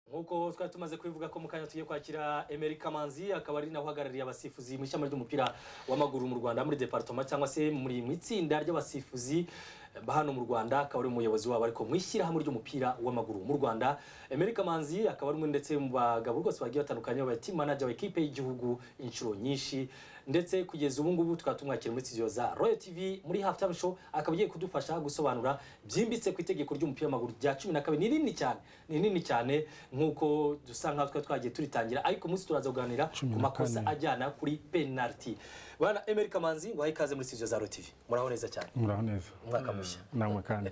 nk'uko twari tumaze kubivuga ko mu kanya tugiye kwakira Emery Kamanzi akaba ari nawe uhagarariye abasifuzi mu ishami ry'umupira w'amaguru mu Rwanda muri departoma cyangwa se muri mu itsinda ry'abasifuzi ba hano mu Rwanda akaba ari umuyobozi wabo ariko mu ishyirahamwe ry'umupira w'amaguru mu Rwanda Emery Kamanzi akaba ari umwe ndetse mu bagabo rwose bagiye batandukanye ba team manager wa equipe y'igihugu inshuro nyinshi ndetse kugeza ubu ngubu tukaba tumwakira muri studio za Royal TV muri halftime show akaba agiye kudufasha gusobanura byimbitse ku itegeko ry'umupira w'amaguru rya cumi na kabiri ni rinini cyane ni rinini cyane nk'uko dusa nkaho twari twagiye turitangira ariko umunsi turaza kuganira ku makosa ajyana kuri penaliti bana Emery Kamanzi wahe ikaze muri studio za Royal TV muraho neza cyane muraho neza umwaka mushya namwe kandi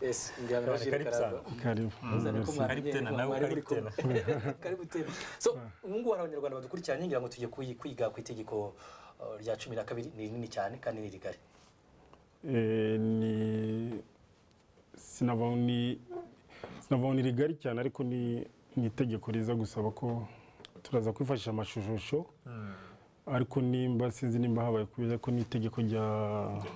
yes ngira Karibu sana. karibu Uzane ko Merci. mwari- Karibu tena, nawe mwari muri karibu kumwe. Karibu tena. So, ubu ngubu hari abanyarwanda badukurikiranye ngira ngo tugiye kuyi- kwiga ku itegeko uh, rya cumi na kabiri ni rinini cyane kandi ni rigari Eh, ni sinavuga ni sinavuga ni rigari cyane ariko ni ni itegeko riza gusaba ko turaza kwifashisha amashusho ariko nimba sinzi nimba habaye kubera ko ni itegeko rya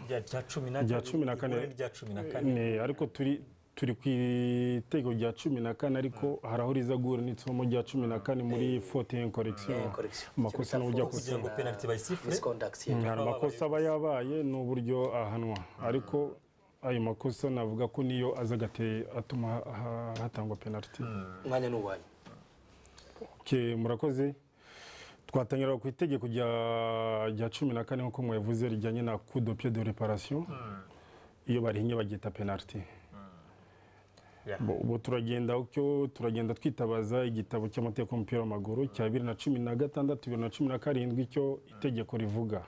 rya rya cumi na rya cumi na kane Ihuriro rya cumi na kane Ne, ariko turi turi ku itegeko rya cumi na kane ariko hari aho riza guhura n'itsomo rya cumi na kane muri fotin korekisiyo Eh, correction. amakosa n'uburyo Kugira akosa kugira ngo penaliti bayisifure misconduct ye. hari amakosa aba yabaye n'uburyo ahanwa ariko ayo makosa navuga ko niyo aza agate atuma ha- ha- hatangwa penaliti umwanya ni uwanyu Okay, murakoze twatangira ku itegeko rya rya cumi na kane nk'uko mwabivuze rijyanye na coup de pied de réparation iyo barihinye bagita penaliti Yeah. Bo- ubu turagenda utyo turagenda twitabaza igitabo cy'amategeko y'umupira w'amaguru cya bibiri na cumi na gatandatu bibiri na cumi na karindwi icyo itegeko rivuga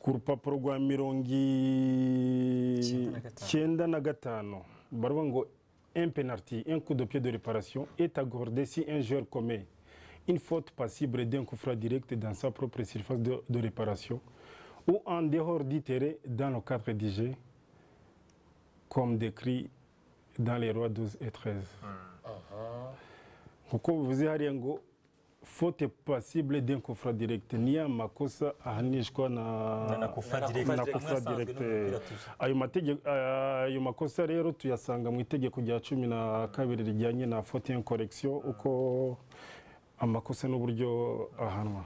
ku rupapuro rwa mirongo icyenda na gatanu baravuga ngo un penalty un coup de pied de réparation est accordé si un joueur commet une faute passible d'un coup franc direct dans sa propre surface de, de réparation ou en dehors du terrain dans le cadre du jeu comme décrit dans les rois 12 et 13 kuko bivuze hariya ngo faute passible d'un coup franc direct ni ya makosa ahanishwa na na kufa Na direct kufa na direct. kufa direct ayo mategeko ayo makosa rero tuyasanga mu itegeko rya cumi na kabiri rijyanye na faute incorrection uko amakosa n'uburyo ahanwa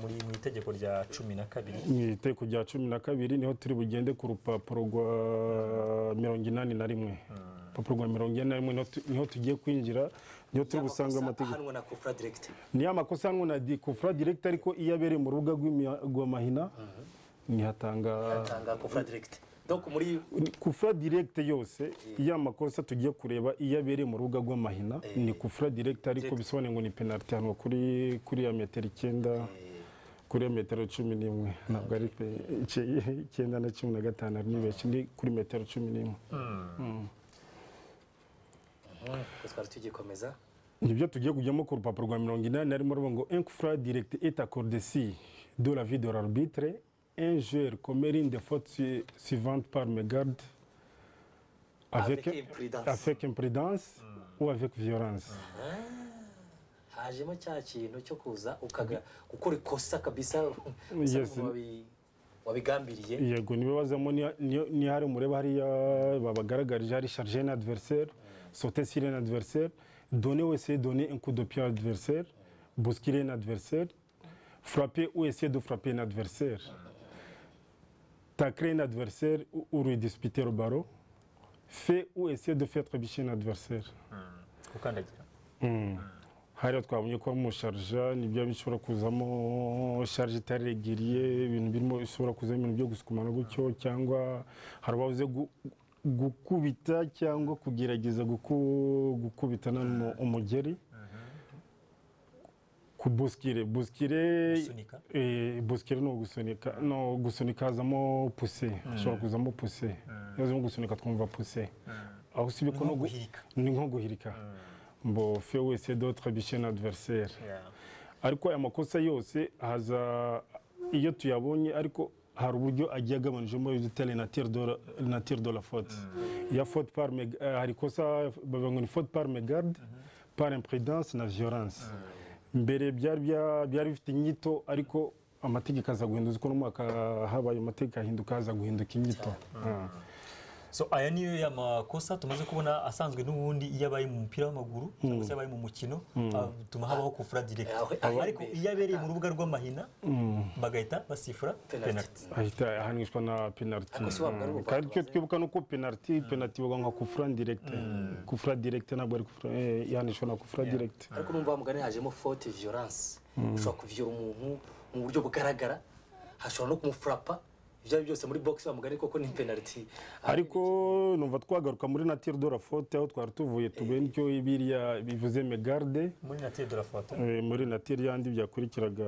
muri mu itegeko rya cumi na kabiri mu itegeko rya cumi na kabiri niho turi bugende ku rupapuro rwa mirongo inani na rimwe urupapuro rwa mirongo inani na rimwe niho tu- niho tugiye kwinjira niho turi busanga amategeko ahanwa na kufra direct ni amakosa ngo na dikufra direct ariko iyo abereye mu rubuga rw'imia- rw'amahina ntihatanga atanga kufra direct donc muri kufra direct yose ya makosa tugiye kureba iyo abereye mu rubuga rw'amahina ni kufra direct ariko Direct. bisobanuye ngo ni penaliti hano kuri kuri ya metero icyenda kuri ya metero cumi n'imwe ntabwo ari pe ice- icyenda na cumi na gatanu ari nibeshye ni kuri metero cumi n'imwe Mhm. twari tugikomeza nibyo tugiye kujyamo ku rupapuro rwa mirongo inani harimo ruvuga ngo un coup franc direct est accordé si de la vie de l'arbitre un joueur commet une des fautes su- suivantes par mégarde Avec imprudence. avec imprudence ou avec violence hajemo cya kintu cyo kuza ukaga gukora ikosa kabisa usa Yes. n'umuntu wabi- wabigambiriye yego nibibazamo niyo- niyo- niyo hari mureba hariya babagaragarije hari charge un adversaire sauter sur un adversaire donner ou essayer de donner un coup de pied à adversaire bousculer un adversaire frapper ou essayer de frapper un adversaire tacler un adversaire ou, ou lui disputer au barreau fait ou essayer de faire trébucher un adversaire gukandagira hariya twabonye ko musharja nibyo bishobora kuzamo sharje itaregiriye ibintu birimo bishobora kuzamo ibintu byo gusukumana gutyo cyangwa hari ababuze gu- gukubita cyangwa kugerageza guku- gukubitana n'umu- umugeri ku busikire busikire Gusunika. eh, busikire ni ugusunika no gusunika hazamo puse hashobora kuzamo puse iyo hazamo gusunika twumva puse aho usibye ko Ni nko no gu- guhirika. ni nko guhirika mbo fe wese dotre bishe na adversaire ariko aya makosa yose haza iyo tuyabonye ariko hari uburyo agiye agabanijemo ibitare na tire de la faute ya faute par meg- eh, hari ikosa bavuga ngo ni faute par megarde par imprudence na violence mbere byari bya- byari bifite inyito ariko amategeko aza guhinduka uko n'umwaka habaye amategeko ahinduka haza guhinduka inyito Ah. so aya niyo ya makosa tumaze kubona asanzwe n'ubundi iyo abaye mu mupira w'amaguru cyangwa se abaye mu mukino atuma habaho kufura direct Aho- aho- ariko iyo abereye mu rubuga rw'amahina bagahita basifura Penalty. penalty ahita ahanishwa na penaliti Ako si wabwo ari ubugwate kandi icyo wazaga. twibuka ni uko penaliti penaliti bavuga nka kufura direkite kufura direkite ntabwo ari kufura eh, ihanishwa na kufura direkite ariko numva wa mugani hajemo faute violence ushobora kuvyura umuntu mu buryo bugaragara hashobora no kumufurapa ibyo ari byose muri box wa mugani koko ni penalty ariko numva twagaruka muri natire de la faute aho twari tuvuye tuguye n'icyo biriya bivuze megarde muri natire de la foto eh, muri natire yandi byakurikiraga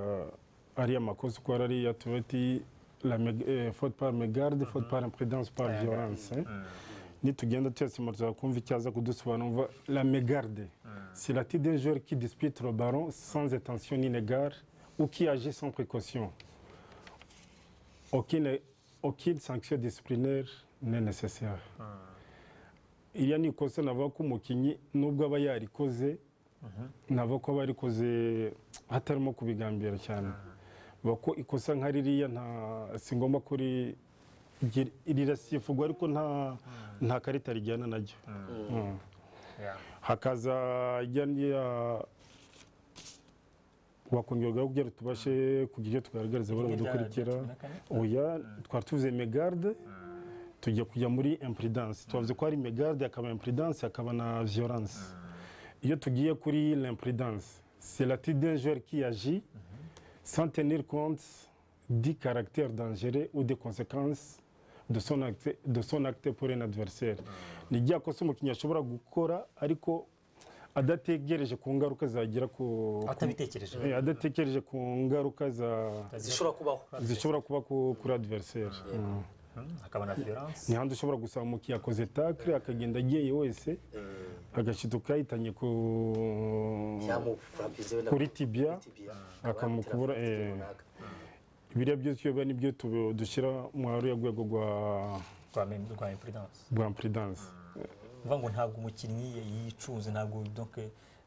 ariya makosa uko yari ariya tuba ati la meg- eh, faute par megarde faute par imprudence par violence eh. nitugenda tuyasima tuzakumva icyaza kudusobanura la mégarde c'est la tête d'un joueur qui dispute le ballon sans intention ni égard ou qui agit sans précaution aucune, aucune sanction disciplinaire n'est nécessaire iriya ni ikosa navuga ko umukinnyi nubwo aba yarikoze navuga ko aba yarikoze hatarimo kubigambira cyane bavuga ko ikosa nka ririya nta si ngombwa ko ri- gi- rirasifurwa ariko nta nta karita rijyana naryo Mm. hakaza ijya n'iya wakongerwaho kugira ngo tubashe kugira icyo tugaragariza abari budukurikira oya twari tuvuze megarde tujya kujya muri imprudence twavuze ko hari megarde hakaba imprudence hakaba na violence iyo tugiye kuri l'imprudence c'est la tête d'un joueur qui agit sans tenir compte du caractère dangereux ou des conséquences de son acte, de son acte pour un adversaire ni rya kosa umukinnyi ashobora gukora ariko adategereje ku ngaruka zagira ku ku- atabitekereje Eh, adatekereje ku ngaruka za zishobora kubaho zishobora kuba ku- kuri adversaire Mm. Mm, hakaba na violence ni handi ushobora gusaba umukinnyi akoze takire akagenda agiye wese agashiduka yahitanye ku yamufurapize we na kuri tibia tibia akamukubura, eh. biriya byose iyo biba nibyo tubi- dushyira mu ruriya rwego rwa rwa mem- rwa imprudence rwa imprudence uvuga ngo ntabwo umukinnyi yicunze ntabwo donc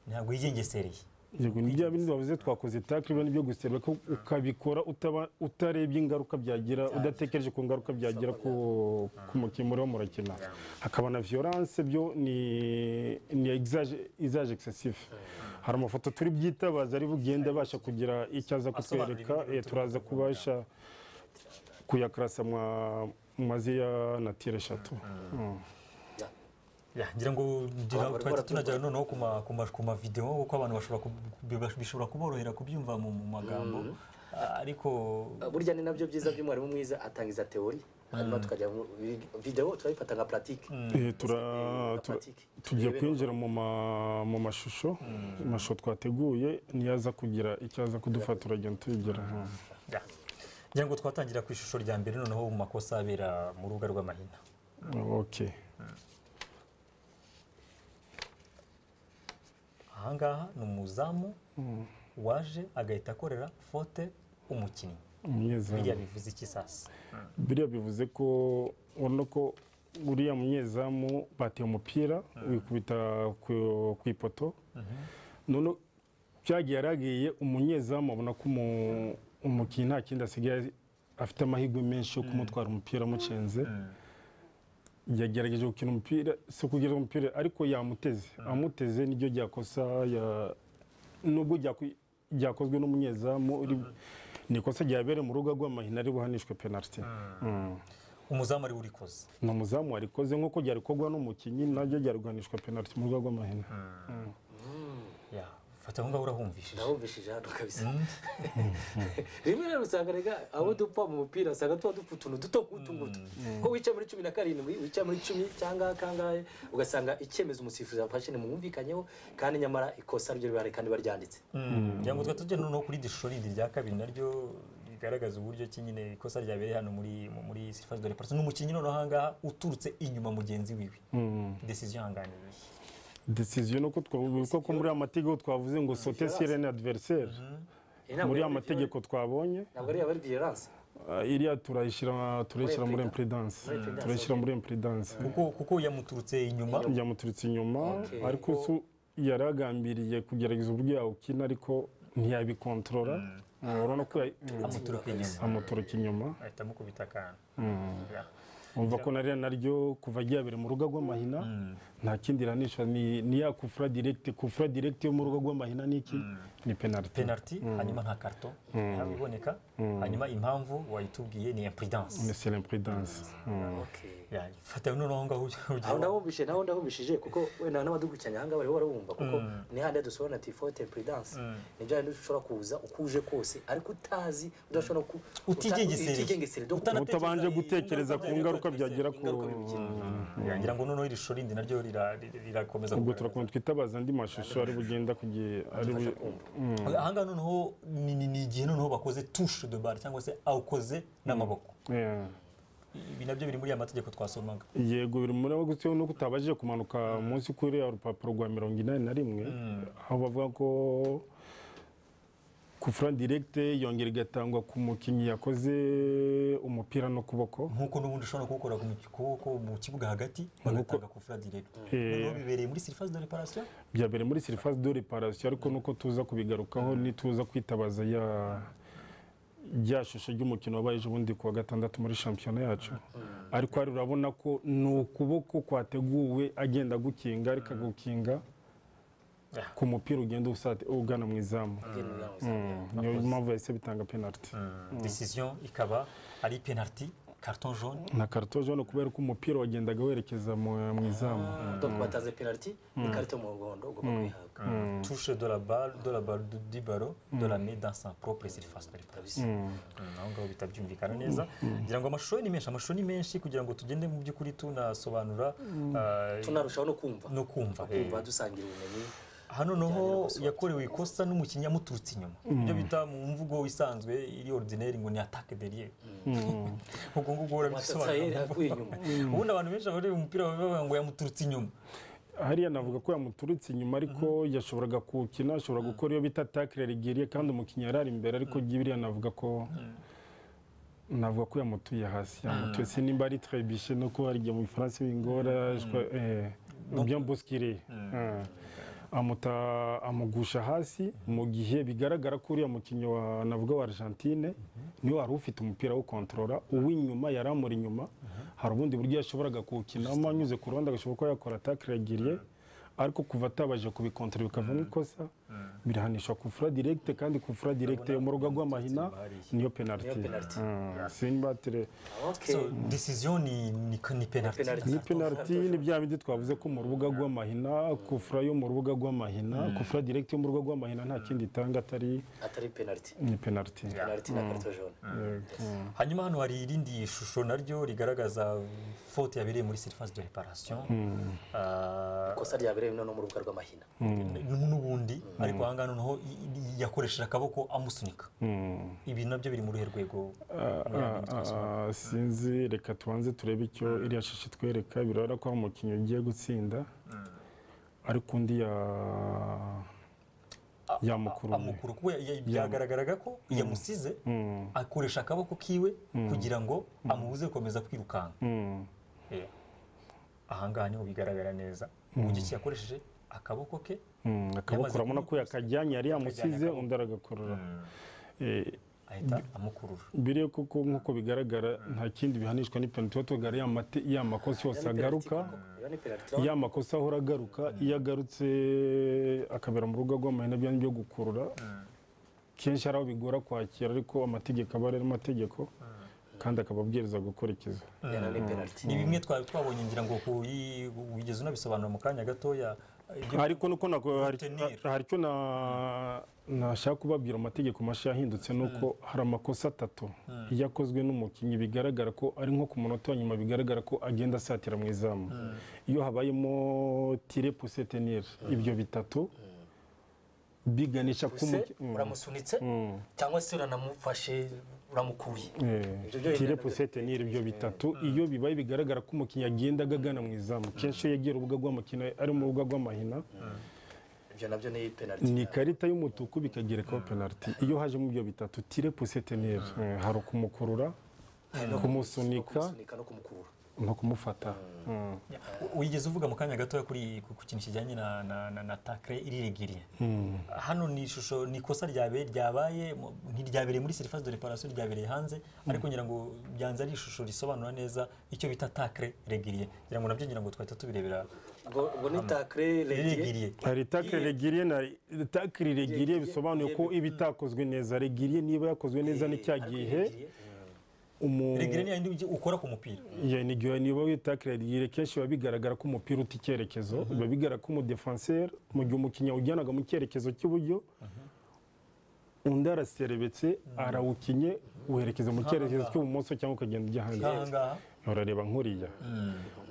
ntabwo yigengesereye yego ni bya bindi bavuze twakoze takire biba nibyo gusa ko ukabikora utaba- utarebye ingaruka byagira udatekereje ku ngaruka byagira ku ku mukinnyi muriho murakina hakaba na violence byo ni ni izaje excessive hari amafoto turi byitabaza ari bugenda abasha kugira icyo aza kutwereka Asobanura ibintu eh, turaza kubasha kuyakarasa mwa- mu mazi ya natire eshatu Mm. Ya, ngira ngo ngira Abantu bari twahita tunagera baratumva. noneho ku ma- ku ma- ku mavideo kuko abantu bashobora ku- biba- bishobora kuborohera kubyumva mu mu magambo Ah, ariko burya ni nabyo byiza by'umwarimu mwiza atangiza teori hanyuma tukajya mu video turayifata nka pratique Eh, tura- Eh, tura- pratique. tugiye Turebe kwinjira mu ma- mu mashusho amashusho twateguye niyaza kugira icyo aza kudufata turagenda tuyigira ya. ngira ngo twatangira ku ishusho rya mbere noneho mu makosa abera mu rubuga rw'amahina ok ahangaha ni umuzamu waje agahita akorera fote umukinnyi biriya umunyezamu bivuze iki sasa biriya bivuze ko urabona ko uriya munyezamu bateye umupira wikubita ku ku ipoto none byagiye yaragiye umunyezamu abona ko umu- umukinnyi nta kindi asigaye afite amahirwe menshi yo kumutwara umupira amucenze yagerageje gukina umupira si ukugira umupira ariko yamuteze amuteze niryo ryakosa ya- nubwo ryaku- ryakozwe n'umunyezamu uri- ni ikosa ryabereye mu rubuga rw'amahina ari buhanishwe penaliti Mm. umuzamu ari we urikoze ni umuzamu warikoze nk'uko ryari gukorwa n'umukinnyi naryo ryari guhanishwa penaliti mu rubuga rw'amahina ya fata aho ngaho urahumvishije ndabumvishije hano kabisa rimwe rero usanga rega aho dupfa mu mupira usanga tuba dupfa utuntu duto nk'utu ngutu ko wicaye muri cumi na karindwi wicaye muri cumi cyangwa kangahe ugasanga icyemezo umusifuzi yafashe ntimwumvikanyeho kandi nyamara ikosa ryo ribari kandi baryanditse ngira ngo tujya noneho kuri iryo shusho rindi rya kabiri naryo rigaragaza uburyo ki nyine ikosa ryabereye hano muri mu- muri sirifazi dore parasi n'umukinnyi noneho ahangaha uturutse inyuma mugenzi wiwe desiziyo ihanganiye desiziyo ni uko twavuga ko muri aya mategeko twavuze ngo sote sirene adiveriseri Iyi ntabwo yaba muri aya ari mategeko twabonye ntabwo ari yaba ari violence Ah, iriya turayishyira turayishyira muri impedanse impedance, turayishyira muri impedanse kuko kuko yamuturutse inyuma yamuturutse inyuma Okay. ariko so yari agambiriye kugerageza uburyo yawukina ariko ntiyabikontorora Ah, urabona ko ya- amuturuka inyuma amuturuka inyuma ahita amukubita akantu Yeah. umva ko nariya naryo kuva ryabere mu rugo rw'amahina nta kindi iranisha ni ni ya kufura direkite kufura direkite yo mu rugo rw'amahina ni iki ni penaliti penaliti hanyuma nta karito ihaba iboneka hanyuma impamvu wayitubwiye ni imprudence ni selempudanse Okay. Yeah, fata noneho aho ngaho aho ugira ndabumvishe naho ndabumvishije kuko wenda n'abadukurikiranye aha ngaha bariho barabumva kuko ni hahandi dusobanura ati fote prudence ni bya bindi ushobora kuza uko uje kose ariko utazi udashobora no ku Utigengesereye. utigengesereye dore Utana- utabanje gutekereza ku ngaruka byagira ku Ingaruka bigira. ngira ngo noneho iri shuri rindi naryo rira- rira- rirakomeza ubwo kugaragara. turakunze twitabaza andi mashusho ari bugenda kugiye ari bu- ahangaha noneho ni ni- ni igihe noneho bakoze tushe de bare cyangwa se awukoze n'amaboko Yeah. ibi nabyo biri muri ya mategeko twasomaga yego biri muri abo gusa nuko utabashije kumanuka munsi kuri ya rupapuro rwa mirongo inani na rimwe aho bavuga ko kufura direkite yongera igatangwa ku mukinnyi yakoze umupira n'ukuboko nk'uko n'ubundi ushobora kuwukora ku mu- kuwuko mu kibuga hagati bagatanga ku fura direct noneho bibereye muri sirifazi de reparation byabereye muri serivisi de reparasiyo ariko nuko tuza kubigarukaho nituza kwitabaza ya rya shusho ry'umukino wabaye ejo bundi ku wa gatandatu muri shampiyona yacu ariko hari urabona ko ni ukuboko kwateguwe agenda agukinga ariko agukinga ku mupira ugenda usate ugana mu izamu niyo mpamvu yahise bitanga penaliti decision ikaba ari penalty carton jaune na karito jone kubera ko umupira wagendaga werekeza mu- mu izamu donc batanze penaliti n'ikarita mu muhondo ugomba kuyihabwa touche de la balle de la balle du- du ballon de la main dans sa propre surface de réparation Mm, aho ngaho bihita byumvikana neza ngira ngo amashusho ni menshi amashusho ni menshi kugira ngo tugende mu by'ukuri tunasobanura ah, tunarushaho no kumva no kumva kumva dusangira ubumenyi hano noho yakorewe ikosa n'umukinnyi amuturutse inyuma ibyo bita mu mvugo isanzwe iri ordinaire ngo ni attaque derrière ubwo ngubwo watatsaye barabisobanura akuye inyuma ubundi abantu benshi bareba umupira bavuga ngo yamuturutse inyuma hariya navuga ko yamuturutse inyuma ariko yashoboraga kuwukina ashobora gukora iyo bita takire rigeriye kandi umukinnyi yari ari imbere ariko biriya navuga ko navuga ko yamutuye hasi yamutuye se nimba ari trebishe no kuba igihe mu gifaransa bingora je- eh, bien boskire Eh, amuta- amugusha hasi mu gihe bigaragara ko uriya mukinnyi wa navuga wa argentine niwe wari ufite umupira wo kontorora uw'inyuma yari amuri inyuma hari ubundi buryo yashoboraga kuwukinamo anyuze ku ruhande agashobora kuba yakora atakiragiriye ariko kuva atabashije kubikontorora bikavamo ikosa birahanishwa kufura direkite kandi kufura direkite yo mu rugo rw'amahina niyo penaliti Niyo penaliti. simbatire okay so decision ni ni, ni penalty Penalty. ni penaliti ni bya bindi twavuze ko mu rubuga rw'amahina kufura yo mu rubuga rw'amahina kufura direkite yo mu rubuga rw'amahina nta kindi itanga atari atari penaliti ni penaliti penaliti na karito jone hanyuma hano hari irindi shusho naryo rigaragaza faute yabereye muri surface de réparation Ah, ikosa ryabereye no mu rubuga rw'amahina n'ubundi ariko ahangaha noneho i- i- yakoresheje akaboko amusunika ibi nabyo biri muri uruhe rwego muri ya bindi Ah, twasobanuye. sinzi reka tubanze turebe icyo iriya shusho itwereka birabona ko hari umukinnyi ugiye gutsinda ariko undi ya- yamukuruye amukuru kuko ya- ya- byagaragaraga ko yamusize akoresha akaboko kiwe kugira ngo amubuze gukomeza kwirukanka Mm. Eh, ahangaha niho bigaragara neza uburyo ki yakoresheje akaboko ke Mm, akaboko Yamaze urabona ko yakajyanye yari yamusize akaboko. undi aragakurura Eh, ahita amukurura biriya kuko nk'uko bigaragara nta kindi bihanishwa ni penaliti tuba tugara ya mate- ya makosa yose agaruka iyo ni penaliti ya makosa ahora agaruka iyo agarutse akabera mu rugo rw'amahina bya byo gukurura kenshi hari aho bigora kwakira ariko amategeko aba ari amategeko kandi akaba abwiriza gukurikiza yana ni penaliti ni bimwe twari twabonye ngira ngo ku- i- wigeze unabisobanura mu kanya gatoya ibyo- ariko nuko nako hari Tenir. hari icyo na- nashaka kubabwira amategeko mashya yahindutse ni uko hari amakosa atatu iyo akozwe n'umukinnyi bigaragara ko ari nko ku munota wa nyuma bigaragara ko agenda asatira mu izamu iyo habayemo tire puse tenir ibyo bitatu biganisha ku se muki- Mm. uramusunitse cyangwa se uranamufashe uramukuye Ibyo byo tire bingana puse tenir ibyo bitatu iyo bibaye bigaragara ko umukinnyi agenda agana mu izamu kenshi iyo yegera urubuga rw'amukino ari mu rubuga rw'amahina ibyo nabyo ni penaliti ni ikarita y'umutuku bikagerekaho penaliti iyo hajemo ibyo bitatu tire puseteniyeri hari ukumukurura kumusunika kumusunika no kumukurura no kumufata Mm. wigeze uvuga mu kanya gatoya kuri ku ku kintu kijyanye na na na, na takre iriregiriye hano ni ishusho ni ikosa ryabe ryabaye mu- ntiryabereye muri surface de reparation ryabereye hanze ariko ngira ngo byanze ari ishusho risobanura neza icyo bita takre regiriye ngira ngo nabyo ngira ngo twahita tubirebera ubwo ubwo ni takire regire ririgiriye hari takire regiriye na takire regiriye bisobanuye ko iba itakozwe neza regiriye niba yakozwe neza ni cya gihe umu- regiriye ni yayindi ukora ku mupira Ya, ni igihe niba wita kiredigire kenshi biba bigaragara ko umupira uta icyerekezo biba bigaragara ko umudefanseri mu gihe umukinnyi awujyanaga mu cyerekezo cy'iburyo undi araserebetse arawukinye werekeza mu cyerekezo cy'ibumoso cyangwa ukagenda ujya hanze nk'aha ngaha urareba nkuriya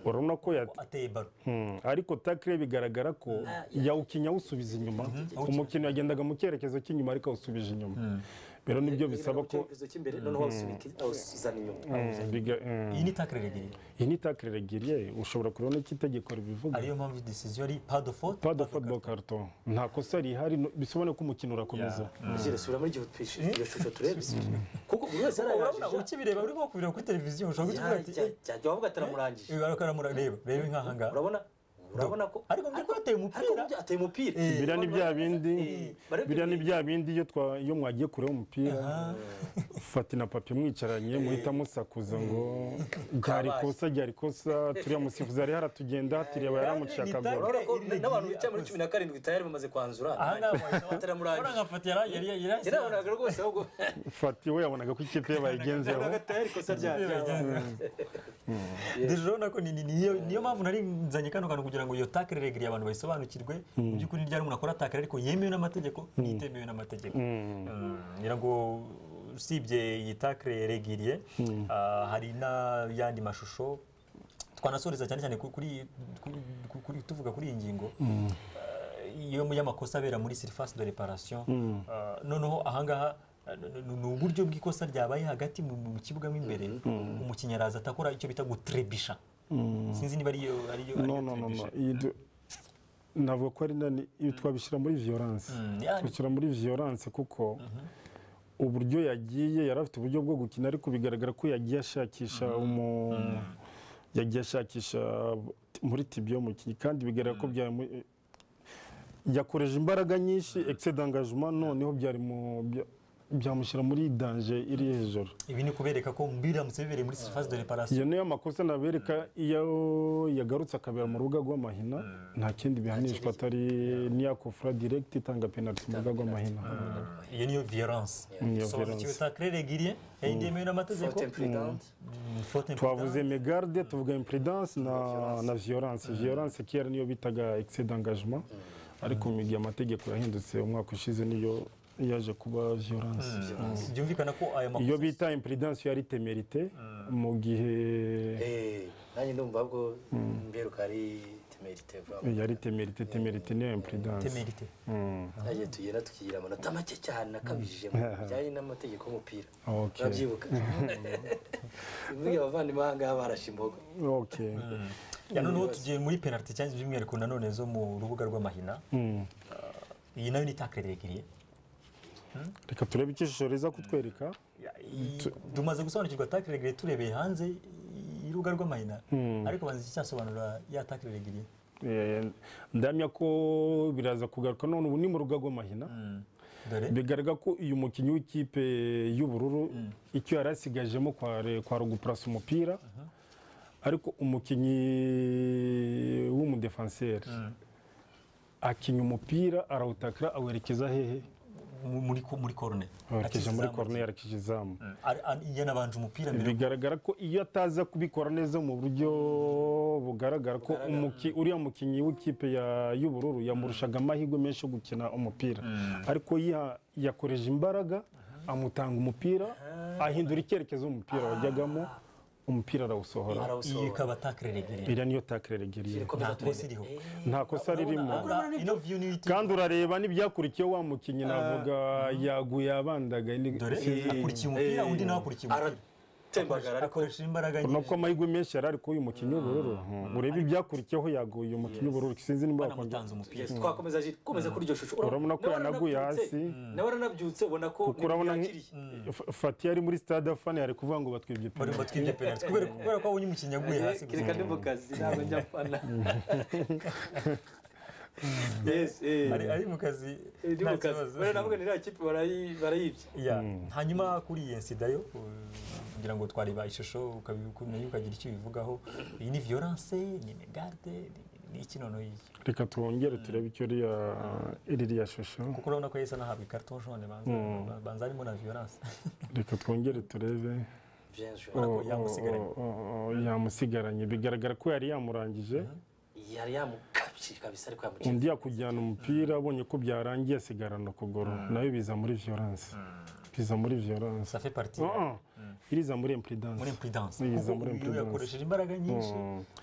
urabona ko yati- ateye baro Mm, ariko takire bigaragara ko yawukinnye awusubiza inyuma umukinnyi yagendaga mu cyerekezo cy'inyuma ariko awusubije inyuma rero nibyo bisaba ko icyerekezo cy'imbere noneho awusunika- awuzana inyuma Mm, biga- mm. iyi ni takre regiriye iyi ni takire regiriye ushobora kubona ko itegeko ribivuga ariyo mpamvu decision ari pas de faute pas de faute de carton nta kosa rihari no- bisobanuye ko umukino urakomeza Gire, subiramo igihe utwishe iyo shusho turebe kuko buri wese urabona arayajije ukibireba urimo kubireba kuri televiziyo ushobora kuvuga ati "Eh, cyajya wavuga ataramurangije ibi ariko aramura reba reba nk'aha ngaha urabona urabona ko ariko mbere ko yateye ariko umupira burya ateye umupira biriya ni bya bindi barabibwira. biriya ni bya bindi iyo twa- iyo mwagiye kure umupira fata na papi mwicaranye muhita musakuza ngo ryari kosa ryari kosa turiya musifuzi yari haratugenda hatiriya yaramucakagura urabona ko n'abantu bicaye muri cumi na karindwi tayari bamaze kwanzura aha ngaha ataramurangije urabona nkafata yari yari yari yari yarabonaga rwose ahubwo fati we yabonaga ko ikipe ye bayigenzeho yabonaga tayari ikosa rya Deje urabona ko ni- ni- niyo niyo mpamvu nari nzanye kano kantu kugira ngo iyo takire regiriye abantu bayisobanukirwe mu by'ukuri ryari umuntu akora takire ariko yemewe n'amategeko n'itemewe n'amategeko Mm, ngira ngo usibye iyi takire regiriye ah, hari n'ayandi mashusho twanasoreza cyane cyane kuri- kuri- kuri- kuri- kuri- tuvuga kuri iyi ngingo iyo mu y'amakosa abera muri surface de reparation Ah, noneho ahangaha ah, n- n- ni uburyo bw'ikosa ryabaye hagati mu mu kibuga mo imbere umukinnyi araza atakora icyo bita gutrebisha sinzi niba ariyo ariyo ariyo no no no no trebisha. iyi du- navuga ko ari nani iyo twabishyira muri violence Mm, ya- twishyira muri violence kuko uburyo yagiye yari afite uburyo bwo gukina ariko bigaragara ko yagiye ashakisha umu yagiye ashakisha muri tibio mukinnyi kandi bigaragara ko byamu yakoreje imbaraga nyinshi excès d'engagement noneho byari mu bya- byamushyira muri danger iri hejuru ibi ni ukubereka ko biramutse bibereye muri surface de reparation iyo niyo makosa nabereka iyo yagarutse akabera mu rubuga rw'amahina nta kindi bihanishwa atari n'iyakofura direkiti itanga penaliti mu rubuga rw'amahina iyo niyo violence Niyo sobanukiwe violence. takire regiriye yayindi yemewe n'amategeko fote impurigante Mm, faute twavuze megarde tuvuga impurudence na na violence violence kera niyo bitaga excès d'engagement ariko mu gihe amategeko yahindutse umwaka ushize niyo yaje kuba violence impurigante. byumvikana ko aya iyo makosa bita impurudence yari temerite mu gihe Eh, nanjye ndumva bwo mberuka ari temerite vuba yari temerite temerite niyo impurudence temerite nagiye tugenda tukigira amanota make cyane akabije mu bijyanye n'amategeko y'umupira Okay. urabyibuka buriya abavandimwe aha ngaha barashe imboga ok Ya noneho tugiye muri penaliti cyangwa by'umwihariko nanone zo mu rubuga rw'amahina iyi nayo ni takire regiriye reka turebe icyo ishusho riza kutwereka Ya, iyi- tumaze gusobanukirwa takire regiriye turebeye hanze y'urubuga rw'amahina ariko banza iki cyasobanura ya takire regiriye Eh, ndamya ko biraza kugaruka none ubu ni mu rugo rw'amahina dore bigaragara ko uyu mukinnyi w'ikipe y'ubururu icyo yari asigajemo kware- kwari ugupurasa umupira ariko umukinnyi w'umudefanseri akinya umupira arawutakira awerekeza hehe mu- muri ko- muri korone awerekeje muri Akizamu. koruneri arekije izamu Mm. Ari- ari- yanabanje umupira mbere bigaragara ko iyo ataza kubikora neza mu buryo bugaragara ko umuki- uriya mukinnyi w'ikipe ya- y'ubururu yamurushaga amahirwe menshi yo gukina umupira ariko yiha- yakoreje imbaraga amutanga umupira ahindura icyerekezo umupira wajyagamo umupira arawusohora iyi arawusohora ikaba takire regiriye iriya niyo takirere ebyiri nta kosa iriho nta kosa ririmo Na- ino view niyo iti- kandi urareba n'ibyakurikiyeho wa mukinnyi navuga yaguye abandagaye ni- dore akurikiye umupira undi nawe akurikiye umupira Ara- tembagara ariko akoresha imbaraga urabona ko amahirwe menshi yari ari kuri uyu mukinnyi w'ubururu Mhm. urebe ibyakurikiyeho yaguye uyu mukinnyi w'ubururu sinzi niba wakongera banamutanze umupira Yes, twakomeza Gilles, komeza kuri iryo shusho Urabona ko nawe yanaguye aranabyutse, hasi. nawe aranabyutse ubona ko kuko urabona nk- yakiriye. F- fati yari muri stade afana yari kuvuga ngo batwibye bari penaliti batwibye penalty kubera kubera ko abonye umukinnyi aguye hasi gusa. kereka ndi mu kazi ntabwo njya fana yes eh ari ari mu kazi Eh, ndi nta mu kazi kibazo. bari navuga ni iriya kipe barayi- barayibye Ya, hanyuma kuri iyi nsida yo uh, kugira ngo twareba ishusho ukabi- nayo ukagira icyo ubivugaho iyi ni violence ni megarde ni iki noneho iyi reka twongere turebe icyo iriya iriya shusho kuko urabona ko yahise anahabwa ikarito nshone banza banza harimo na violence reka twongere turebe Bien joué. Oh, oh, yamusigaranye. oh, oh, oh, yamusigaranye bigaragara ko yari yamurangije yari yamukabye kabisa ariko yamukinnye undi yakujyana umupira abonye ko byarangiye asigarana ukuguru nayo biza muri violence biza muri violence ça fait partie Oh, oh. iriza muri muri impudence impudence Yiza kuko muri uyu impudence. yakoresheje imbaraga nyinshi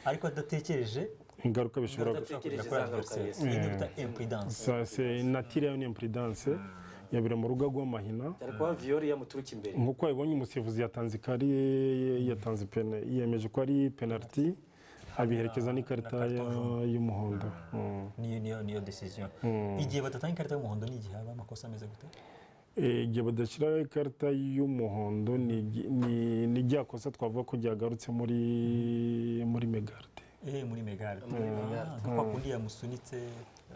ariko adatekereje ingaruka bishobora Ingaruka ashobora Atekereje kugera za kuri ngaruka, adversaire yes. iyi ni bita impudence sa se natire yayo ni impudence yabira mu rugo rw'amahina cyane kuba viyori yamuturuka imbere nk'uko wabibonye umusifuzi yatanze ikari yatanze pene yemeje ko ari penaliti abiherekeza n'ikarita ya- y'umuhondo Mm. niyo niyo niyo decision igihe batatanga ikarita y'umuhondo ni igihe haba amakosa ameze gute Eh, igihe badashyiraho ikarita y'umuhondo ni igi- ni- ni rya kosa twavuga ko ryagarutse muri muri megarde eh muri megarde Megarde. Ah, nka kwa kundi yamusunitse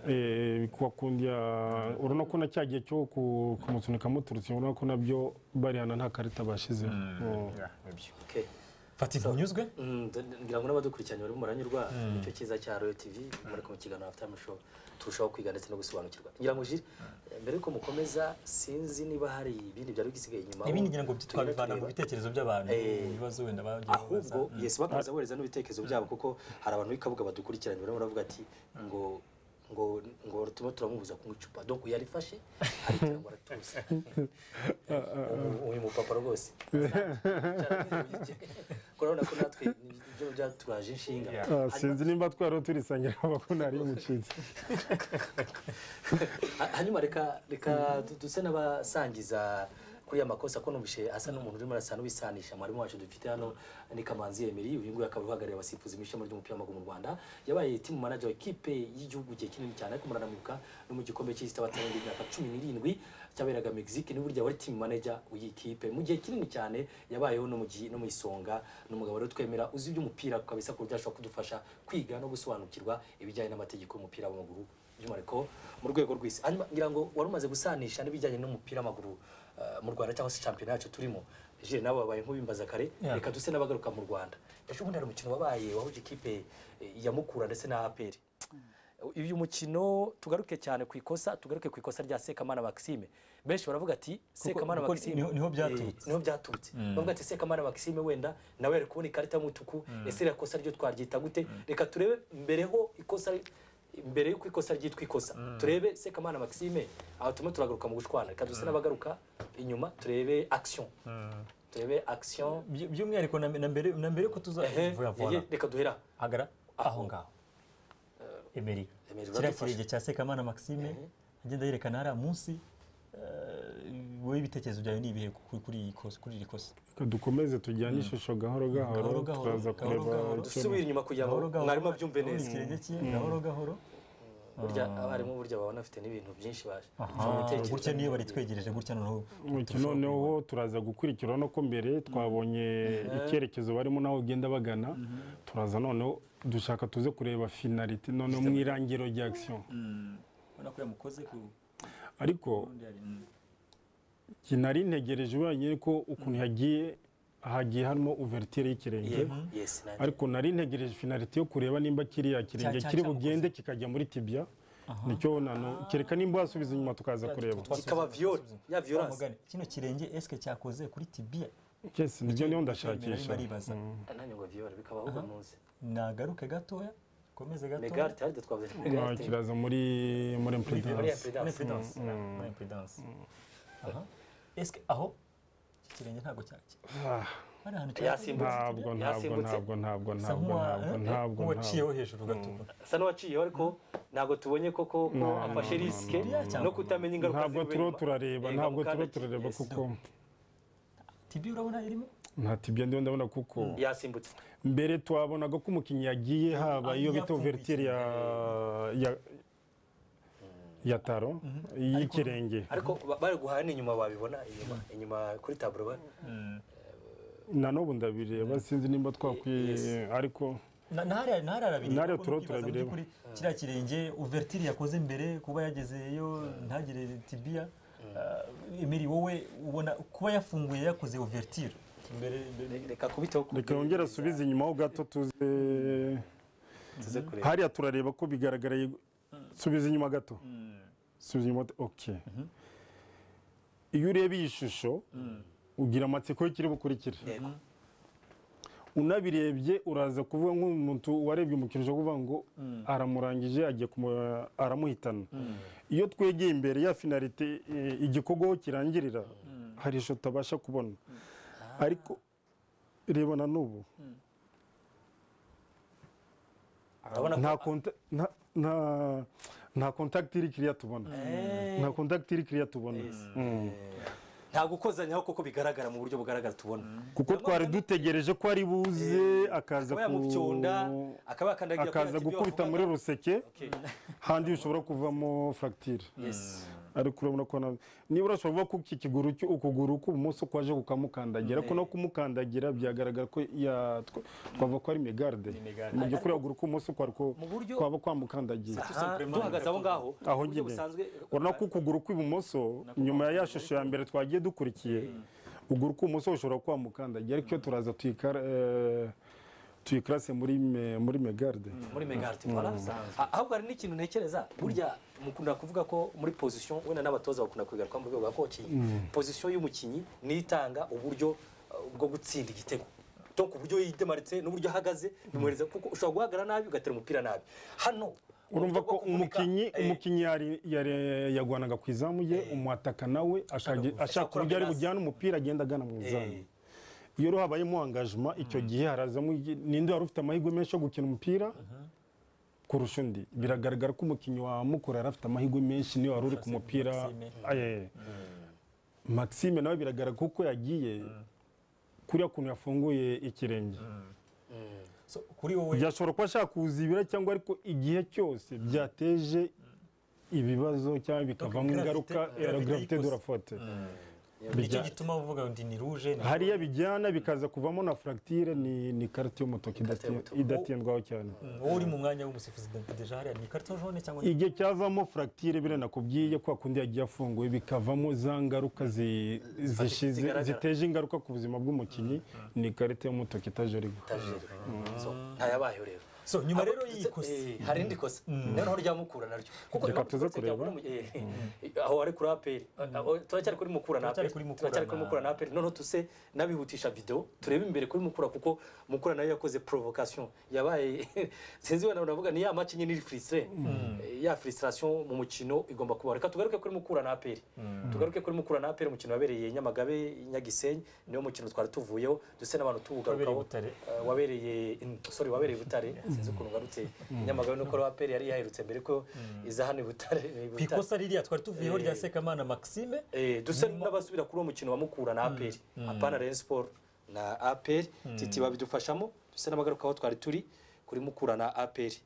Eh, kuwa kundi ya- urabona ko na cya gihe cyo ku- kumusunika muturutse urabona ko nabyo bari hano nta karita bashizeho Mm. Okay. fata ifu unyuzwe Mm, d- d- ngira ngo n'abadukurikiranye barimo muranyurwa nicyo cyiza cya royo tv muri mu kiganiro afite show turushaho kwiga ndetse no gusobanukirwa ngira ngo jiri mbere yuko mukomeza sinzi niba hari ibindi byari bisigaye inyuma ibindi ngira ngo twabivana mu tureba. bitekerezo by'abantu Eh. ibibazo wenda bagiye babaza ahubwo yesi bakomeza bohereza n'ibitekerezo byabo kuko hari abantu b'ikabuga badukurikiranye barimo baravuga ati ngo ngo ngo turimo turamubuza kunywa icupa donc yarifashe aritera ngo aratuza uyu mupapa rwose urabona ko natwe ibyo byaturaje inshinga Ah, sinzi nimba twari turisangira abakunda ari mucitse Ha- hanyuma reka reka du- duse n'abasangiza kuri ya makosa ko numvishe asa n'umuntu urimo arasa n'uwisanisha mwarimu wacu dufite hano ni Kamanzi Emery uyu nguyu akaba uhagarariye abasifuzi mu ishami ry'umupira w'amaguru mu Rwanda yabaye team manager wa ikipe y'igihugu igihe kinini cyane ariko muranamuka no mu gikombe cy'isi abatanga imyaka cumi n'irindwi cyaberaga Mexique ni burya wari team manager w'iyi kipe mu gihe kinini cyane yabayeho no mu gihe no mu isonga ni umugabo rero twemera uzi iby'umupira kabisa ku buryo ashobora kudufasha kwiga no gusobanukirwa ibijyanye n'amategeko y'umupira w'amaguru by'umwihariko mu rwego rw'isi hanyuma ngira ngo wari umaze gusanisha n'ibijyanye n'umupira w'amaguru eh, mu rwanda cyangwa se shampiyona yacu turimo je nabo babaye nk'ubimbaza kare Yeah. reka duse n'abagaruka mu rwanda ejo bundi hari umukino wabaye wahuje ikipe eh, ya mukura ndetse na aperi uyu mukino tugaruke cyane ku ikosa tugaruke ku ikosa rya sekamana maxime benshi baravuga ati sekamana kuko maxime niho- niho byaturutse. eh, niho byaturutse bavuga ati sekamana maxime wenda nawe yari kubona ikarita y'umutuku ese iriya kosa ryo twaryita gute reka turebe mbereho ikosa mbere y'uko ikosa ryitwa ikosa turebe sekamana maxime aho turimo turagaruka mu gushwana reka duse n'abagaruka inyuma turebe action turebe action By- by'umwihariko na na mbere na mbere ko ehe tuzavuga yeye, vuba reka duhera hagara aho ngaho emeri Emery, kiriya uradufasha. kirenge cya sekamana maxime agenda yerekana hariya munsi eh, wowe ibitekerezo byawe ni ibihe ku- kuri iyi kosa- kuri iri kosa Reka dukomeze tujyane ishusho gahoro Gahoro, gahoro gahoro, turaza gahoro, kureba gahoro. icyo- dusubire inyuma kugira ngo Gahoro, gahoro. mwarimu abyumve neza ikirenge cye gahoro gahoro burya abarimu burya baba bafite n'ibintu byinshi baje Ah, gutya niyo baritwegereje gutya noneho umukino noneho turaza gukurikira no ko mbere twabonye icyerekezo barimo n'aho ugenda bagana turaza noneho dushaka tuze kureba finalite noneho mu irangiro rya action ubona ko yamukoze ku ariko rundi hari mm. njye nari ntegereje ubanye ko ukuntu yagiye hagiye harimo uvertire y'ikirenge yes na ariko nari ntegereje finalite yo kureba nimba kiriya kirenge cya- kiri cyamukoze. bugende kikajya muri tibia nicyo nano kereka nimba wasubiza inyuma tukaza kureba kikaba viol ya violence Twamugane. kino kirenge esike cyakoze kuri tibia yes nibyo niyo nari ndashakisha baribaza nanjye ngo viol bikaba ahubwo munsi nagaruke gatoya komeze megare gatoya tayari twavuze Ah, megare kiraza muri muri impedance Muri tayari impedance, muri impedance. Aha. esike aho iki kirenge ntabwo cyacye Ah. hari ahantu Yasimbutse. ntabwo ntabwo Yasimbutse. ntabwo ntabwo Asa ntabwo nk'uwa- ntabwo ntabwo eh, ntabwo nk'uwaciyeho hejuru gatukura asa n'uwaciyeho ariko ntabwo tubonye koko ko afashe risike no kutamenya ingaruka ntabwo zivuye turiho inyuma. turareba Yego, ntabwo turiho mukandaki. turareba Yes. kuko tibia urabona irimo ntatibyo ndiho ndabona kuko yasimbutse mbere twabonaga ko umukinnyi yagiye haba iyo bita overture ya ya- ya taro y'ikirenge ariko ba- bari guhana inyuma babibona inyuma inyuma kuri taburo ba- na n'ubu ndabireba sinzi nimba twakwiye ariko Na- nahariya nahariya arabireba Nahariya kuko turo nukibaza mu turabireba. by'ukuri kiriya kirenge overture yakoze mbere kuba yagezeyo ntagire tibiya Ah, Emery wowe ubona kuba yafunguye yakoze overture mbere mbere- reka kubitaho ku- reka yongere asubize inyuma ho gato tuze tuze kureba hariya turareba ko bigaragaraye subiza inyuma gato subiza inyuma gato ok iyo ureba iyi shusho ugira amatsiko y'ikiri bukurikira Yego. unabirebye uraza kuvuga nk'umuntu warebye umukino ushobora kuvuga ngo aramurangije agiye kumu- aramuhitana iyo twegeye imbere ya finalite eh, igikorwaho kirangirira hari ishusho utabasha kubona ariko reba na n'ubu urabona ko nta konta- nta- nta- nta contact iri kiriya tubona nta contact iri kiriya tubona Mm. nta gukozanyaho kuko bigaragara mu buryo bugaragara tubona kuko twari dutegereje ko ari buze akaza akaba ku- yamupyonda akaba yakandagira kuri akaza ati ibyo gukubita muri wavugaga. ruseke Okay. handi ushobora kuvamo fracture Yes. ariko urabona ko na- niba urashobora kuvuga ko iki kiguru cy- ukuguru k'ubumoso kwaje kukamukandagira ariko no kumukandagira byagaragara ko ya- tw- twavuga ko ari megarde megarde. mu by'ukuri ukuguru k'ubumoso kwari ko- Mu buryo- kwaba kwamukandagiye Aha, duhagaze aho ngaho Aho mu buryo nyine. busanzwe urabona ko ukuguru kw'ibumoso nyuma ya ya shusho ya mbere twagiye dukurikiye ukuguru kw'ibumoso ushobora kuba mukandagira ariko iyo turaza tuyikara- eh, tuyikarase muri me- muri megarde muri megarde voilà ahubwo hari n'ikintu ntekereza burya mukunda kuvuga ko muri position wenda n'abatoza bakunda kubigaruka mu rwego rwa coaching position y'umukinnyi ni itanga uburyo uh, bwo gutsinda igitego donc uburyo yidemaritse n'uburyo ahagaze bimuhereza kuko ushobora guhagarara nabi ugatera umupira nabi hano urumva uburyo bwo ko kuvunika, umukinnyi eh, umukinnyi yari- yari- yagwanaga ku izamu ye umwataka nawe akage- ashaka gukora uburyo ari menace. bujyana umupira agenda agana mu izamu iyo rero habayemo angajima icyo gihe harazamo igi- ninde wari ufite amahirwe menshi yo gukina umupira kurusha undi biragaragara ko umukinnyi wa mukura yari afite amahirwe menshi niyo wari uri ku mupira Maxime. Aye. maxime nawe biragaragara kuko yagiye kuriya kuntu yafunguye ikirenge So, kuri wowe byashobora kuba ashaka kuzibira cyangwa ariko igihe cyose byateje ibibazo cyangwa bikavamo gravité- ingaruka gravité ya gravité yikoze. de la faute nicyo gituma uvuga ngo ni rouge ni- hariya bijyana bikaza kuvamo na fracture ni ni karite y'umutoki Ikarita idati- y'umutoki. idatindwaho cyane Mm, wowe uri mu mwanya w'umusifuzi de- deja hariya ni ikarito jone cyangwa ni igihe cyavamo fracture biriya nakubwiye kwa kundi yagiye afunguye bikavamo za ngaruka zi- zishize zigaragara. ziteje ingaruka ku buzima bw'umukinnyi ni ikarita y'umutoki itajoriwe tajeri so ntayabayeho rero so nyuma rero Ndetse, y'iyi kosi eh, hari indi kosa noneho rya mukura naryo kuko Reka rya tuze mukura kureba. rya kuri mu- eh, aho ari kuri aperi Aho turacyari kuri mukura na Turacyari aperi kuri Mukura turacyari kuri na- mukura na aperi noneho tuse n'abihutisha video turebe imbere kuri mukura kuko mukura nayo yakoze provocation yabaye sinzi wenda navuga ni ya match nyine iri frustré Eh, ya frustration mu mukino igomba kuba reka tugaruke kuri mukura na aperi tugaruke kuri mukura na aperi umukino wabereye Nyamagabe Nyagisenyi niwo mukino twari tuvuyeho duse n'abantu Wabereye tuwugarukaho Butare. Eh, wabereye in- sorry wabereye i butare sinzi ukuntu ngarutse nyamagabe nuko rwa peri yari yaherutse mbere ko iza hano i butare i ku Butare. ikosa ririya twari tuvuyeho Eh. rya sekamana maxime Eh, dusa n'abasubira kuri uwo mukino wa mukura na aperi apana rayon sport na aperi titi babidufashamo dusa n'abagaruka aho twari turi kuri mukura na aperi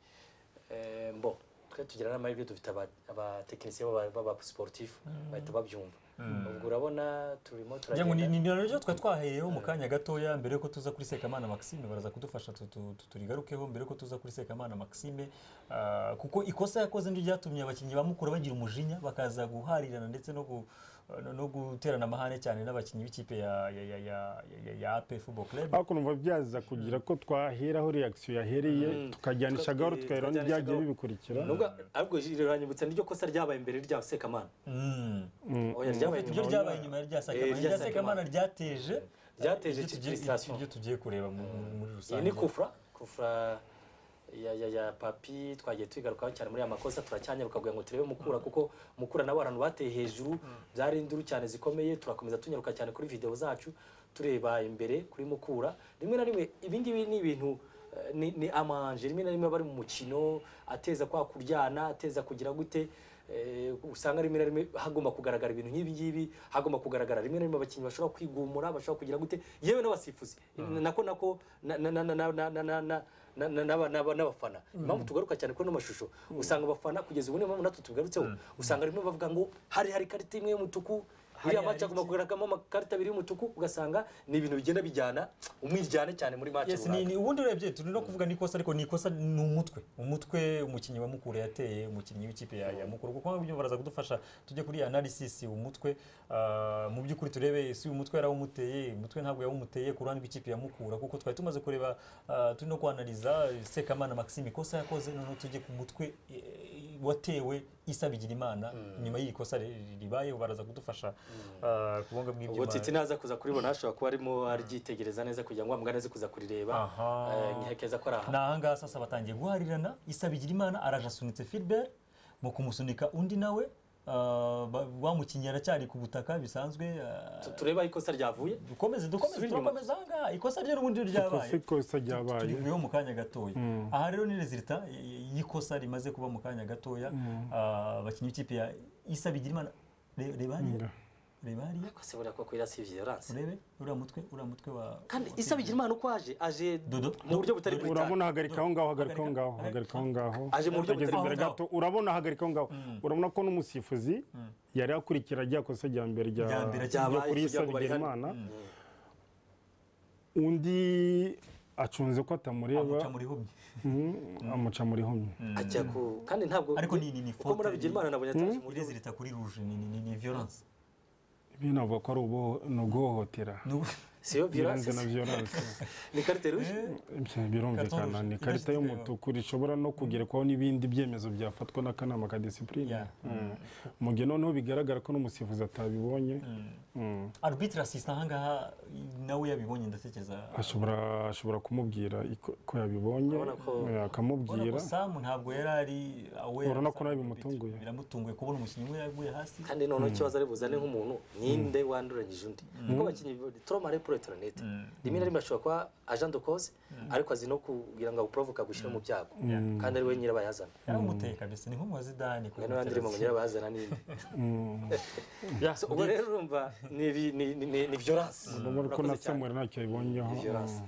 Eh, mbo twe tugira n'amahirwe dufite aba- abatekinisiye b'aba- b'aba sportif bahita babyumva ubwo urabona turimo ngira ngo ni turagenda ni naryo twari twaheyeho mu kanya gatoya mbere yuko tuza kuri sekamana maxime baraza kudufasha tu- tu- tu- turigarukeho mbere yuko tuza kuri sekamana maxime Ah, kuko ikosa yakoze niryo ryatumye abakinnyi ba mukura bagira umujinya bakaza guharirana ndetse no gu- no- no guterana amahane cyane n'abakinnyi b'ikipe ya ya ya ya- ya- ya- ya APR football club ariko numva byaza kugira ko twaheraho reaction yahereye tukajyanishagaho Tuka- tukaheraho n'ibyagiye tukajyanishagaho. bibikurikira nubwo ahubwo rero uranyibutsa niryo kosa ryabaye mbere rya sekamana Mm. oya ryabaye iryo nyuma ryabaye nyuma ya rya Eh, sekamana rya irya Sekamana. sekamana ryateje Ryateje ibyo tugiye- frustration. ibyo tugiye kureba mu- mu- muri iyi rusange ni kufra kufra ya, ya, ya papi twagiye tuyigarukaho cyane muri ya makosa turacyanyaruka kugira ngo turebe mukura kuko mukura nabo abantu bateye hejuru byari induru cyane zikomeye turakomeza tunyaruka cyane kuri video zacu tureba imbere kuri mukura rimwe na rimwe ibi ngibi ni ibintu eh, ni, ni amanje rimwe na rimwe bari mu mukino ateza kwa kuryana ateza kugira gute eh, usanga rimwe na rimwe hagomba kugaragara ibintu nk'ibi ngibi hagomba kugaragara rimwe na rimwe abakinnyi bashobora kwigumura bashobora kugira gute yewe n'abasifuzi nako nako na- na- na- na- na- na- na- na- na- na- n'aba- n'aba- n'abafana impamvu tugaruka cyane kuri ano mashusho usanga abafana kugeza ubu niyo mpamvu natwe tugarutseho usanga rimwe bavuga ngo hari hari ikarita imwe y'umutuku Hari- iriya hari maci agomba iki? kugaragamo amakarita abiri y'umutuku ugasanga ni ibintu bigenda bijyana umwijyane cyane muri maci Yes, ni, runaka. ni ubundi urebye turi no kuvuga nikosa ariko nikosa ni umutwe umutwe umukinnyi wa mukura yateye umukinnyi w'ikipe ya, ya mukuru kuko nk'ibyo baraza kudufasha tujye kuri analysis umutwe ah, mu by'ukuri turebe si umutwe yarawumuteye umutwe ntabwo yawumuteye ku ruhande rw'ikipe ya mukura kuko twari tumaze kureba ah, turi no kwanaliza sekamana maxime ikosa yakoze noneho tujye ku mutwe eh, watewe isa bigirimana nyuma y'iri kosa ri- ri- ribayeho baraza kudufasha ah, kubonga ubwo bw'ibyuma titi naza kuza kuribona hashobora kuba arimo aryitegereza neza kugira ngo wa mugani aze kuza kurireba Aha. eh, nkihekeza ko ari aha ni ahangaha sasa batangiye guharirana isa bigirimana araje asunitse filibert mu kumusunika undi nawe ah, ba- wa mukinnyi aracyari ku butaka bisanzwe ah, Tu- turebe aho ikosa ryavuye dukomeze dukomeze Subira inyuma. turakomeza ahangaha ikosa rye n'ubundi ryabaye Ikosa ikosa ryabaye tubivuyeho mu kanya gatoya aha rero ni rezilita y'ikosa rimaze kuba mu kanya gatoya Ah, abakinnyi b'ikipe ya isa bigirimana Re- reba hariya reba hariya ikosa buriya ko kwira si violence urebe uriya mutwe uriya mutwe wa kandi isa bigira imana uko aje aje Dodo. mu buryo butari Dodo. bwitanga urabona hagarika aho ngaho hagarika aho Hagarika- ngaho hagarika hagarika- aho ngaho Aje mu buryo Ageze butari imbere bwiza. gato urabona hagarika aho ngaho urabona ko n'umusifuzi yari akurikira rya kosa rya mbere rya Rya mbere ryo ryabaye kuri kugira Issa ngo barihane. Bigirimana undi acunze ko atamureba amuca muri humye mm, amuca muri homye ajya ku kandi ntabwo Ariko ni- ni- ni kuko muri faute- bigira imana nabonye ataje mu buryo irezilita kuri ruje ni ni- ni ni violence ibi navuga ko ari ubuho- ni uguhohotera ni ubu- si yo violence birenze na violence ni carte rouge Ibyo birumvikana ni ikarita y'umutuku rishobora no kugerekwaho n'ibindi byemezo byafatwa n'akanama ka disipurine Yeah. mu gihe noneho bigaragara ko n'umusifuzi atabibonye Mm. arbitre assist ahangaha nawe yabibonye ndatekereza ashobora ashobora kumubwira iko- ko yabibonye Urabona ko- eh, Urabona ko akamubwira samu ntabwo yari ari aware Urabona ko Samu nawe Abit- bimutunguye. biramutunguye kubona umukinnyi we yaguye hasi kandi noneho ikibazo ari buzane nk'umuntu ninde wanduranyije undi kuko abakinnyi turoma ari pure turanete rimwe na rimwe ashobora kuba agent de cause ariko azi no kugira ngo awuprovoka gushyira mu byago kandi ari we nyirabayazana yaramuteye kabisa ni nk'umuwa zidani hari n'abandi rimo ngo nyirabayazana n'indi So, ubwo rero urumva ni ibi- ni- ni- ni- ni violence urabona ko Urakoze na cyane. samuel ntacyo yabonyeho Ni violence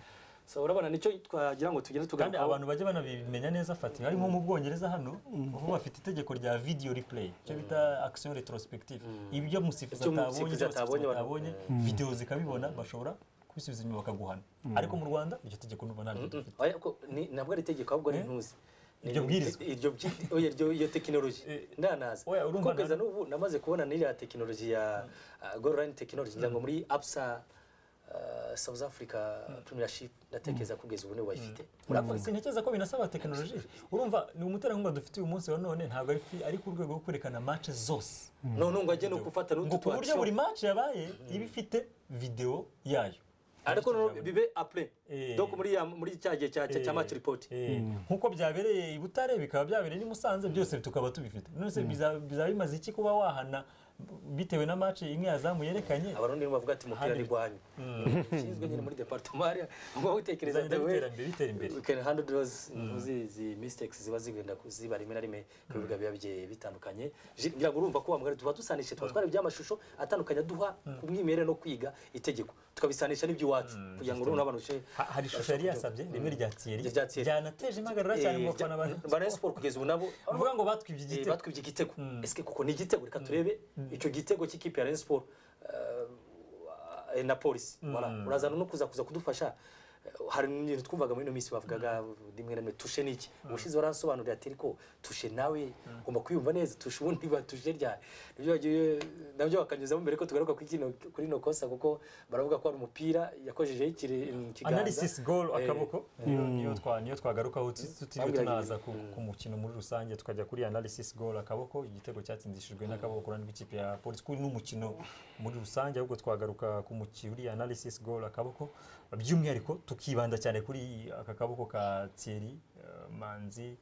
so urabona nicyo twagira ngo tugende kandi tugarukaho abantu bajya banabimenya neza fati ari nko mu bwongereza hano aho bafite itegeko rya video replay icyo bita action retrospective ibyo musifuzi Ibyo umusifuzi atabonye atabonye, ibyo abasifuzi batabonye video zikabibona bashobora kubisubiza inyuma bakaguhana ariko mu rwanda iryo tegeko ndumva ntabwo dufite Oya, ko ni- ntabwo ari itegeko ahubwo ni intuzi Ni- Iryo bwirizwa. iryo byi- oya, iryo- iyo tekinoloji ndanaza oya, urumva kuko kugeza na- n'ubu namaze kubona n'iriya tekinoloji ya gorline tekinoloji ngira ngo muri apsa uh, south africa premiership ndatekereza kugeza ubu nibo bayifite Urakoze sintekereza ko binasaba tekinoloji urumva ni umuterankunga dufite uyu munsi wa none ntabwo ari kwi- ari ku rwego rwo kwerekana match zose noneho ngo ajye no gufata ngo n'utu ku buryo twatsi buri match yabaye iba ifite video yayo ariko noneho bibe apre Eh. donc muri ya- muri cya gihe cya cya- cya match report Eh, nk'uko byabereye i butare bikaba byabereye n'i musanze byose tukaba tubifite none se biza- bizaba bimaze iki kuba wahana bitewe na match imwe yazamu yerekanye abarundi nibo bavuga ati umupira ni gwanyu ushinzwe nyine muri departement ariya ngo utekereza bizagenda we bitera imbere bitera imbere we can handle those ntuzi izi mistakes ziba zigenda ku- ziba rimwe na rimwe ku bibuga biba bigiye bitandukanye Je- ngira ngo urumva ko wa mugari tuba dusanisha tuba twari iby'amashusho atandukanye aduha ku mwimerere no kwiga itegeko tukabisanisha n'iby'iwacu kugira ngo urumva abantu ushe Ha- hari ishusho yari yasabye rimwe rya Thierry Rya Thierry. ryanateje impagarara cyane mu bafana ba ba Rayon Sport kugeza ubu nabo bavuga ngo batwibye eh, igitego batwibye igitego ese kuko ni igitego reka turebe icyo gitego cy'ikipe ya Rayon Sport eh, na polisi Voilà. urazana no kuza kuza kudufasha Eh, hari ibintu twumvaga muri ino minsi bavugaga rimwe na rimwe tushe ni iki ubushize waransobanurira ati ariko tushe nawe ugomba kwiyumva neza tushe ubundi ba tushe rya nibyo bagiye nabyo bakanyuzamo mbere ko tugaruka kuri kino kuri ino kosa kuko baravuga ko ari umupira yakojejeho ikire- ikiganza analysis goal Eh, akaboko niyo niyo twa niyo twagarukaho tu- tutiriwe Bambwiraga tunaza ku ku mukino muri rusange tukajya kuri analysis goal akaboko igitego cyatsinzishijwe n'akaboko ku ruhande rw'ikipe ya polisi kuri n'umukino muri rusange ahubwo twagaruka ku mukino uri analysis goal akaboko by'umwihariko tukibanda cyane kuri aka kaboko ka Thierry eh, Manzi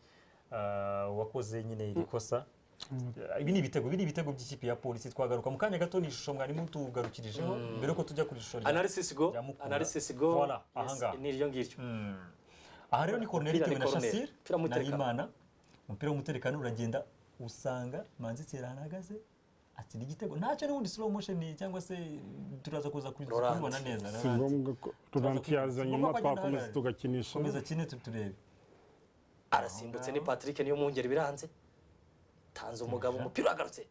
eh, wakoze nyine iri kosa ibi ni ibitego ibi ni ibitego by'ikipe ya polisi twagaruka mu kanya gato ni ishusho mwarimu tugarukirijeho mbere yuko tujya ku ishusho rya- analysis go Rya Mukura. analysis go Voilà, yes, ahangaha. ni iryo ngiryo aha rero ni koroneri Umupira itewe ni na koroneri. shasire Umupira na w'umutekano. rimana umupira w'umutekano uragenda usanga manzi tera ahagaze atsinda igitego ntacyo n'ubundi slow motion cyangwa se turaza kuza kubi- Laurent. kubibona neza si ngombwa ko turanti yaza nyuma twakomeza tugakinisha komeza kine turebe arasimbutse ni patrick niyo mwungeri biranze tanze umugabo umupira uragarutse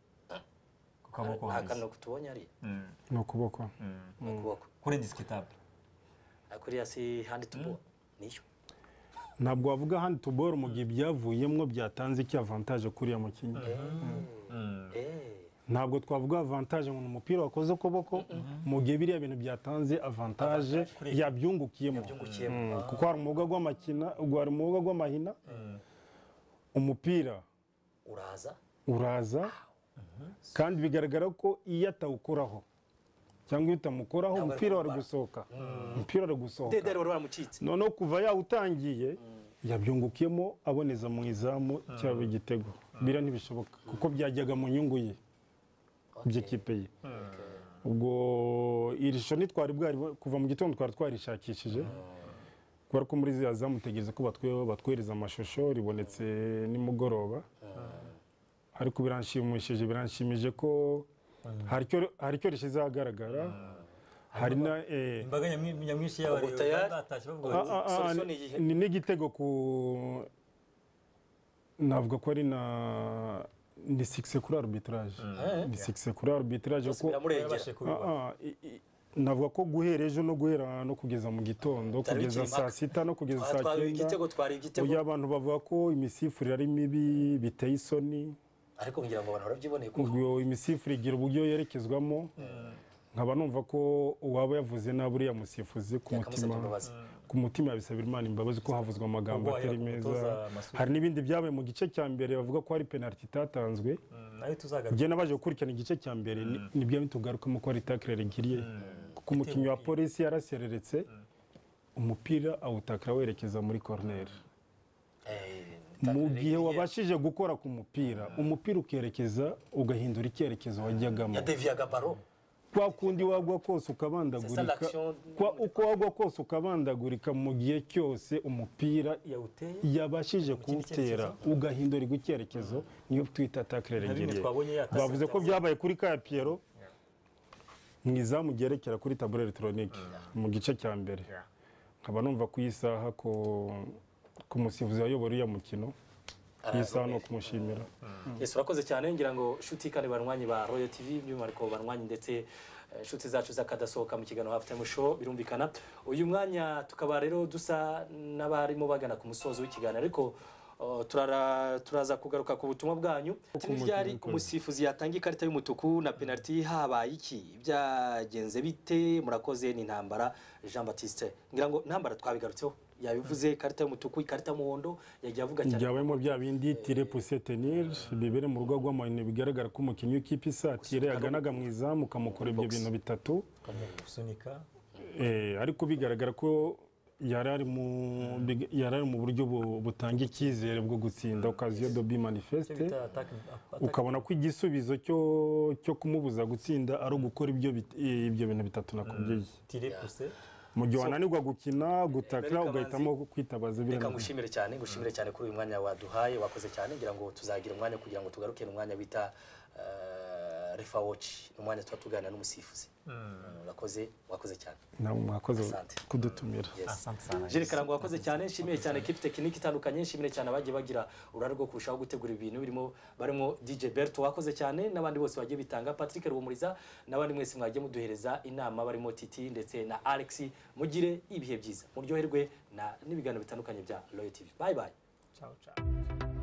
ku kaboko nta hasi kantu tubonye ari Mm, ni ukuboko mm. mu kuboko kuri indisikitable ariko iriya si handi tubuha niyo ntabwo wavuga handi tuboro mu gihe byavuyemo byatanze iki avantaje kuriya mukinnyi Eh. ntabwo twavuga avantaje ngo ni umupira wakoze ukuboko mu gihe biriya bintu byatanze avantaje kuri- yabyungukiyemo byungukiyemo Mm, kuko hari umwuga gw'amakina hari umwuga gw'amahina umupira uraza uraza kandi bigaragara ko iyo atawukuraho cyangwa iyo utamukoraho Ntabwo ari umupira wari kumubara. gusohoka umupira wari gusohoka dedere wari waramucitse noneho kuva yawutangiye yabyungukiyemo aboneza mu izamu cyaba igitego bira ntibishoboka kuko byajyaga mu nyungu ye by'ikipe ye ubwo iri shusho ntitwari bwari kuva mu gitondo twari twarishakishije kubera ko muri ziriya zamutegereza ko batwe- batwohereza amashusho ribonetse nimugoroba ariko biranshimishije biranshimije ko hari icyo- hari icyo rishyize ahagaragara hari na eh, imbaga nyamwi- nyamwinshi Ubu tayari? y'abareba batashye bavuga Ah, bati ah, ah, Solson iyihe? ni n'igitego ku navuga ko ari na ni sikise kuri arbitrage ni sikise kuri arbitrage byose ko biramurengera yarabashe kubibona Ah, ah, i- i- navuga ko guhera ejo no guhera no kugeza mu gitondo Byari bikiri kugeza saa impaka. sita no kugeza Aha, saa twari cyenda igitego twari igitego uyu abantu bavuga ko imisifurire ari mibi biteye isoni ariko ngira ngo abantu barabyiboneye ko ubwo imisifurire igira uburyo yerekezwamo nkaba numva ko uwaba yavuze nabi uriya musifuzi ku yakamusabye mutima imbabazi ku mutima yabisabira imana imbabazi ko havuzwe amagambo Ubwo atari wahera ku meza mutoza Masudi. hari n'ibindi byabaye mu gice cya mbere bavuga ko hari penaliti itatanzwe Mm, nayo tuzagaruka njye nabaje gukurikirana igice cya mbere ni- ni byo tugarukamo ko hari takirere igiriye kuko umukinnyi wa polisi yarasereretse umupira awutakira werekeza muri korineri Eh, mu tackle gihe ye- wabashije gukora ku mupira umupira ukerekeza ugahindura icyerekezo wajyagamo yadeviyaga baro kwa kundi wagwa kose ukabandagurika l'action- kwa uko wagwa kose ukabandagurika mu gihe cyose umupira yawuteye yabashije kindi kuwutera ugahindurirwa icyerekezo niyo twita takirere na bimwe twabonye yatase bavuze ko byabaye kuri ka piyero mu izamu ryerekera kuri taburo elegitoronike mu gice cya mbere nkaba numva ku isaha ko ku musifuzi wayobora uriya mukino iyi saha ni ukumushimira Yes, urakoze cyane ngira ngo shuti kandi banywanyi ba Royal TV by'umwihariko banywanyi ndetse eh, nshuti zacu z'akadasohoka mu kiganiro half time show birumvikana uyu mwanya tukaba rero dusa n'abarimo bagana ku musozo w'ikiganiro ariko eh, turara- turaza kugaruka ku butumwa bwanyu umukinnyi ryari ukora. umusifuzi yatanga ikarita y'umutuku na penaliti habaye iki byagenze bite murakoze ni intambara Jean Baptiste ngira ngo intambara twabigarutseho yabivuze ikarita y'umutuku ikarita y'umuhondo yagiye avuga cyane byabayemo bya bindi tire puse tenir bibere mu rugo rw'amayine bigaragara ko umukinnyi w'ikipe isatire yaganaga mu izamu ukamukora ibyo bintu bitatu gusunika Eh, ariko bigaragara ko yari ari mu biga- yari ari mu buryo bu- butanga icyizere bwo gutsinda okaziyo dobi icyo manifeste bita atake ukabona ko igisubizo cyo cyo kumubuza gutsinda ari ugukora ibyo bit- eh, ibyo bintu bitatu nakubwiye tire puse mu gihe wananirwa gukina gutakira Amerika ugahitamo kwitabaza reka biriya ngushimire cyane ngushimire cyane kuri uyu mwanya waduhaye wakoze cyane ngira ngo tuzagira umwanya kugira ngo tugaruke n'umwanya bita eh, refa watch ni umwanya tuba tuganira n'umusifuzi urakoze wakoze cyane nawe mwakoze Asante. kudutumira yes asante sana Jules Karango wakoze cyane nshimiye cyane ekipi tekiniki itandukanye nshimire cyane abagiye bagira uruhare rwo kurushaho gutegura ibintu birimo barimo DJ Berto wakoze cyane n'abandi bose bagiye bitanga Patrick Ruhumuriza n'abandi mwese mwagiye muduhereza inama barimo Titi ndetse na Alex mugire ibihe byiza muryoherwe na n'ibiganiro bitandukanye bya Royal TV bye bye ciao ciao